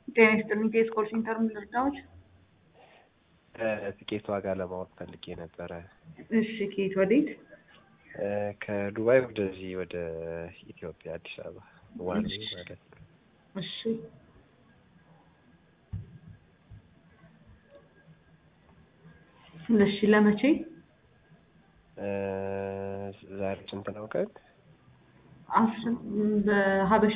ጤና ይስጥልኝ። ከየት ኮል ሴንተር ምን ልርዳዎች? ትኬት ዋጋ ለማወቅ ፈልጌ ነበረ። እሺ፣ ከየት ወዴት? ከዱባይ ወደዚህ ወደ ኢትዮጵያ አዲስ አበባ ዋን ዌይ ማለት ነው። እሺ እሺ፣ ለመቼ? ዛሬ ስንት ነው ቀን? አስር በሀበሻ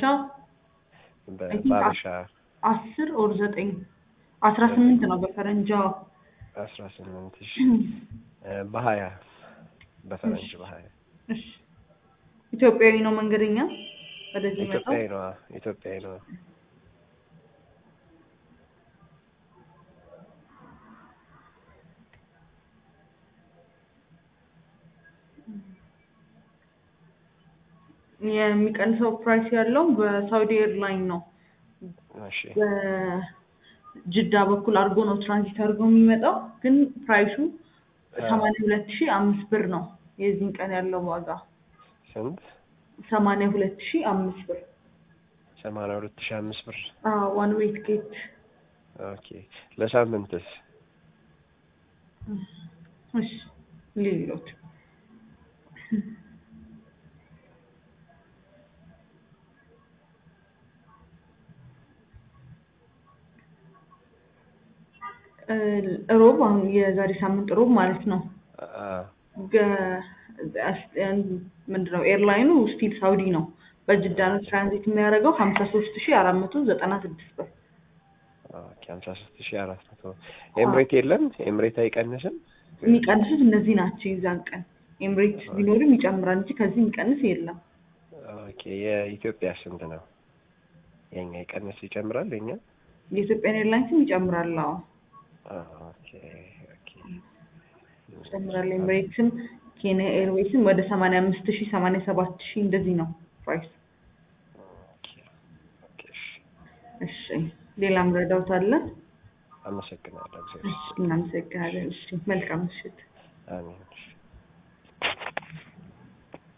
በባበሻ አስር ኦር ዘጠኝ አስራ ስምንት ነው በፈረንጃ አስራ ስምንት ሺ በሀያ በፈረንጅ በሀያ እሺ ኢትዮጵያዊ ነው መንገደኛ ወደዚህ መጣው ኢትዮጵያዊ ነዋ ኢትዮጵያዊ ነዋ። የሚቀንሰው ፕራይስ ያለው በሳውዲ ኤርላይን ነው። እሺ በጅዳ በኩል አድርጎ ነው ትራንዚት አድርጎ የሚመጣው ግን ፕራይሱ ሰማንያ ሁለት ሺህ አምስት ብር ነው። የዚህን ቀን ያለው ዋጋ ስንት? ሰማንያ ሁለት ሺህ አምስት ብር ሰማንያ ሁለት ሺህ አምስት ብር ዋን ዌይ ቲኬት። ኦኬ ለሳምንትስ? እሺ ሌሎች ሮብ አሁን የዛሬ ሳምንት ሮብ ማለት ነው። ምንድነው ኤርላይኑ ስቲል ሳውዲ ነው። በጅዳ ነው ትራንዚት የሚያደርገው ሀምሳ ሶስት ሺ አራት መቶ ዘጠና ስድስት ብር ኦኬ ሀምሳ ሶስት ሺ አራት መቶ ኤምሬት የለም? ኤምሬት አይቀንስም? የሚቀንሱት እነዚህ ናቸው። የዛን ቀን ኤምሬት ቢኖርም ይጨምራል እንጂ ከዚህ የሚቀንስ የለም። ኦኬ የኢትዮጵያ ስንት ነው? የኛ ይቀንስ ይጨምራል? የኛ የኢትዮጵያን ኤርላይንስም ይጨምራል። አዎ ኦኬ ኦኬ ይጨምራል። ኤምሬትስም ኬንያ ኤርዌይስም ወደ ሰማንያ አምስት ሺህ ሰማንያ ሰባት ሺህ እንደዚህ ነው ፕራይስ። ኦኬ ኦኬ እሺ እሺ ሌላም ረዳውት አለ? አመሰግናለሁ። እሺ እናመሰግናለን። እሺ መልካም ምሽት። አሜን። እሺ